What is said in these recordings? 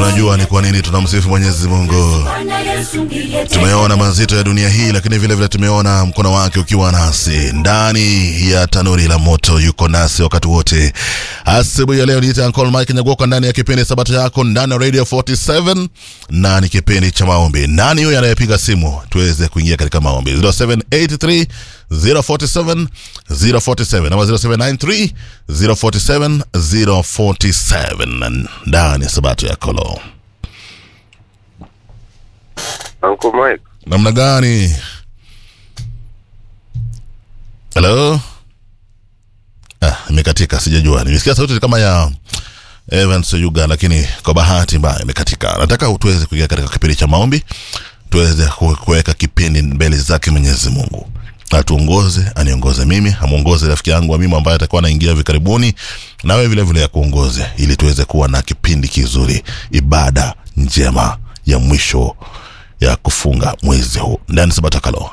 Tunajua ni kwa nini tunamsifu Mwenyezi Mungu. Tumeona mazito ya dunia hii, lakini vile vile tumeona mkono wake ukiwa nasi ndani ya tanuri la moto. Yuko nasi wakati wote. Asubuhi ya leo niita Uncle Mike Nyagoka ndani ya kipindi Sabato yako ndani ya Radio 47 na ni kipindi cha maombi. Nani huyo anayepiga simu tuweze kuingia katika maombi? 0783 047 047 ama 0793 047 047 ndani ya Sabato ya Kolo. Uncle Mike. namna gani? Hello? Ah, imekatika, sijajua. Nimesikia sauti kama ya Evans Yuga, lakini kwa bahati mbaya imekatika. Nataka tuweze kuingia katika kipindi cha maombi, tuweze ku- kuweka kipindi mbele zake Mwenyezi Mungu atuongoze, aniongoze mimi, amuongoze rafiki yangu wa mimi ambaye atakuwa anaingia hivi karibuni, nawe vile vile akuongoze, ili tuweze kuwa na kipindi kizuri, ibada njema ya mwisho ya kufunga mwezi huu ndani Sabato Kalo,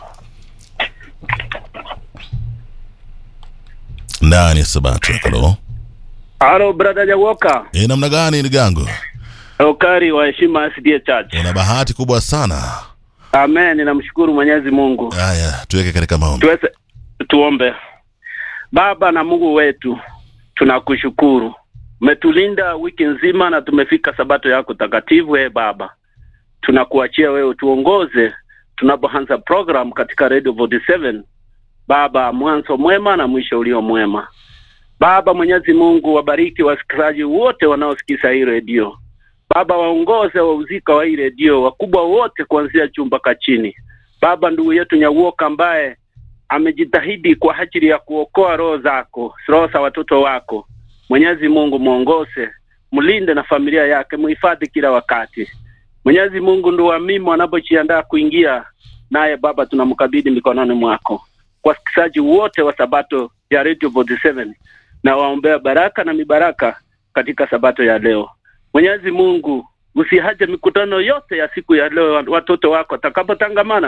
ndani ya Sabato ya Kalo. Halo brother Jawoka, E, namna gani ligango? ukari wa heshima SDA Church. Una bahati kubwa sana. Amen, ninamshukuru Mwenyezi Mungu. Haya, tuweke katika maombi. Tuweze tuombe. Baba na Mungu wetu, tunakushukuru. Umetulinda wiki nzima na tumefika sabato yako takatifu. E Baba, tunakuachia wewe tuongoze tunapoanza program katika Radio 47. Baba, mwanzo mwema na mwisho ulio mwema. Baba Mwenyezi Mungu, wabariki wasikilizaji wote wanaosikiza hii redio. Baba, waongoze wauzika wa hii redio, wakubwa wote kuanzia juu mpaka chini. Baba, ndugu yetu Nyauoka ambaye amejitahidi kwa ajili ya kuokoa roho zako, roho za watoto wako. Mwenyezi Mungu mwongoze, mlinde na familia yake, muhifadhi kila wakati. Mwenyezi Mungu ndio mimi wanapojiandaa kuingia naye, Baba, tunamkabidhi mikononi mwako. Kwa wasikilizaji wote wa Sabato ya Radio 47 na waombea baraka na mibaraka katika Sabato ya leo. Mwenyezi Mungu usiache mikutano yote ya siku ya leo, watoto wako watakapotangamana